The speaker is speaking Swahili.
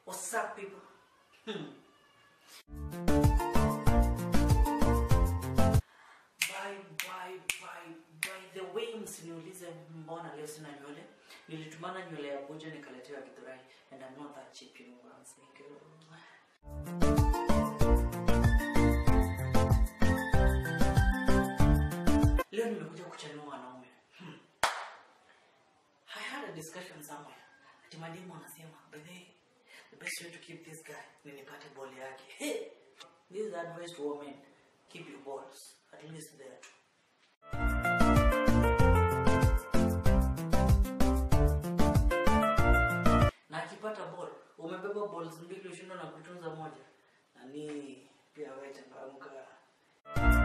What's up people? Hmm. By, by, by, by the way msiniulize mbona leo sina nywele nilitumana nywele ya buja nikaletewa githurai and I'm not that cheap you know what I'm saying girl. leo nimekuja kuchanua wanaume hmm. I had a discussion somewhere ati mademu anasema by the way, the best way to keep this guy ni nipate ball yake hey! this is advice to women keep your balls at least there too na akipata ball umebeba balls mbili ushindwa na kutunza moja nani pia wewe changamka